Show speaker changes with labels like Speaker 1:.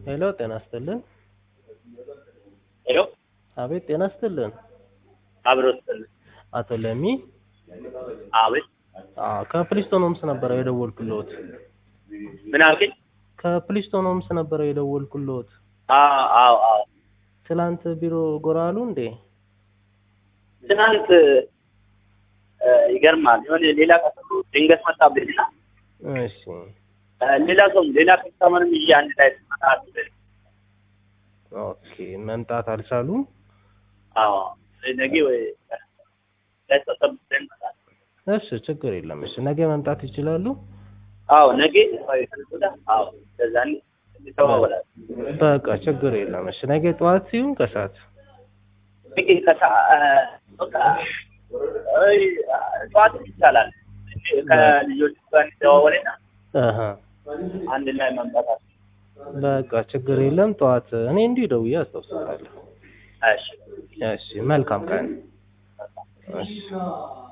Speaker 1: ሄሎ ጤና ይስጥልን።
Speaker 2: ሄሎ
Speaker 1: አቤት ጤና ይስጥልን።
Speaker 2: አብሮ ስል
Speaker 1: አቶ ለሚ
Speaker 2: አቤት
Speaker 1: አዎ ከፕሊስቶን ሆምስ ነበረ የደወልኩልዎት።
Speaker 2: ምን አልከኝ?
Speaker 1: ከፕሊስቶን ሆምስ ነበረ የደወልኩልዎት።
Speaker 2: አዎ አዎ አዎ
Speaker 1: ትላንት ቢሮ ጎራ አሉ እንዴ?
Speaker 2: ትናንት እ፣ ይገርማል የሆነ ሌላ ቀጠሮ ድንገት መጣብኝና
Speaker 1: እሺ
Speaker 2: እ፣ ሌላ ሰው ሌላ ከስተመርም ይዤ አንድ ላይ ስመጣ
Speaker 1: ኦኬ መምጣት አልቻሉም።
Speaker 2: አዎ ነገ ወይ ላይ ተሰብስበን እንመጣለን።
Speaker 1: እሺ ችግር የለም። እሺ ነገ መምጣት ይችላሉ።
Speaker 2: አዎ ነገ ወይ ከነገ ወዲያ አዎ እንደዛ እንተዋወላለን።
Speaker 1: በቃ ችግር የለም። እሺ ነገ ጠዋት ሲሆን ከሰዓት
Speaker 2: ነገ ከሳ እ፣ በቃ አይ፣ ጠዋት ይቻላል ከልጆች ጋር እንደዋወልና
Speaker 1: አሀ
Speaker 2: አንድ ላይ መምጣት
Speaker 1: በቃ ችግር የለም። ጠዋት እኔ እንዲሁ ደውዬ አስታውሳለሁ።
Speaker 2: እሺ
Speaker 1: እሺ መልካም ቀን። እሺ